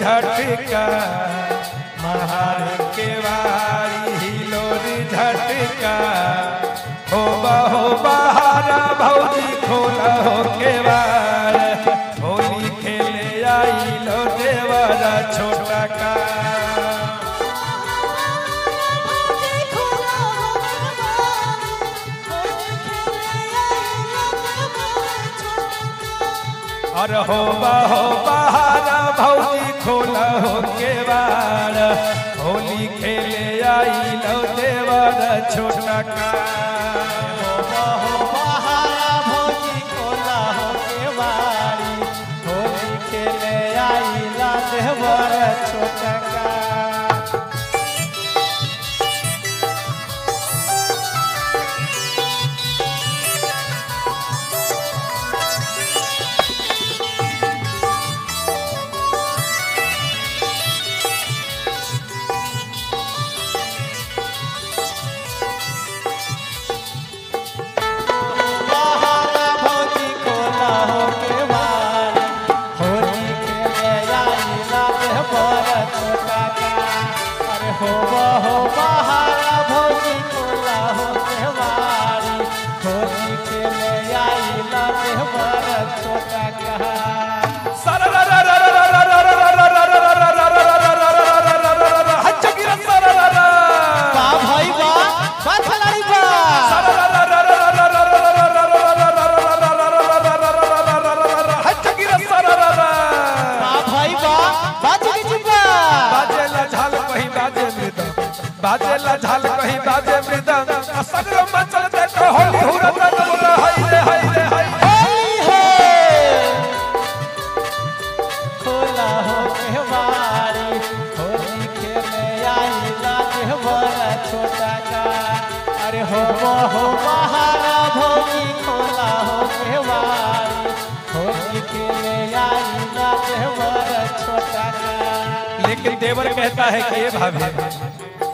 झटका महार के वारी हिलोरी झटका हो बहो बहारा भौजी खोला हो के वार होली खेले आई लो देवरा छोटा का और हो बहो बहारा भौजी खोला हो के वार होली खेले आई लो देवर छोटा का हो बहारा भौजी कोला हो के बारी होली खेले आइला देवर छोटका बहारा भौजी कोला हो के बारी होली खेले आइला देवर छोटका अरे हो हो बहारा भौजी कोला हो के बारी होली खेले आइला देवर छोटका बा भाई बा बा खिलाड़ी बा बा भाई बा बा चिकी चिपा बाजेला झाल कहीं बाजे मृदंग बाजेला झाल कहीं बाजे मृदंग आ सगरो मचल दे तो होली हुरत बोल हाय रे हाय रे हाय होली है खोला हो केवारी होली खेले आइला देवर छोटा का अरे हो वो हो बहारा भौजी खोला हो केवारी होली खेले आइला देवर छोटा का लेकिन देवर कहता है कि ये भाभी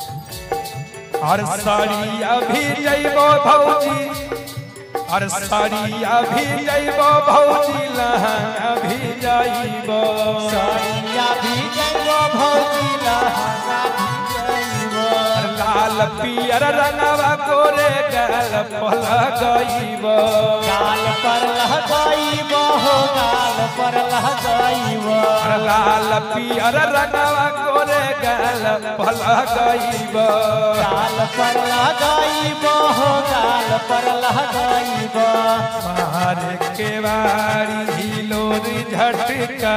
और साड़ी अभी जइबो भौजी और साड़ी अभी जइबो भौजी लहंगा भी जइबो सरिया भी जइबो भौजी लहंगा भी जइबो लाल पियर रंगवा गोरे गल पल गइबो गाल पर लह गइबो हो गाल पर लह गइबो लाल पियर रंगवा गोरे गल पल गइबो गाल पर लह गइबो हो गाल पर लह गइबो मारे के वारी हिलोरी झटका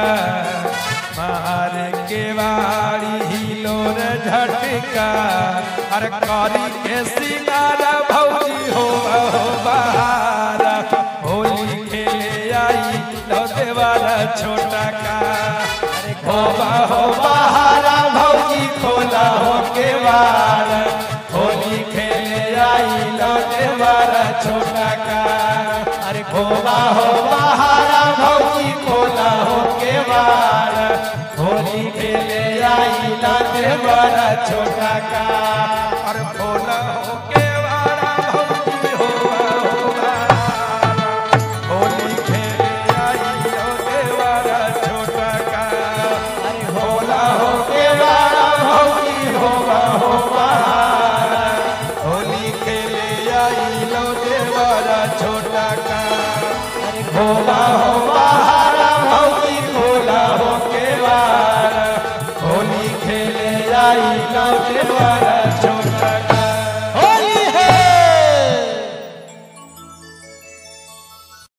मारे के वारी हिलोर झटका अरे कारी के सिंगार भौजी हो हो बहार होली खेले आई लो देवारा छोटा का अरे हो हो बहारा भौजी खोला हो के वार होली खेले आई लो देवारा छोटा का अरे खोला हो बहारा भौजी खोला हो के वार होली खेले आई लो देवारा छोटा का अरे खोला हो के वारा भौजी हो हो बहारा होली खेले आई लो देवारा छोटा का अरे होला हो के वारा भौजी हो हो बहारा होली खेले आई लो देवारा छोटा का अरे होला हो बहारा भौजी खोला हो के वारा होली खेले आई लो देवारा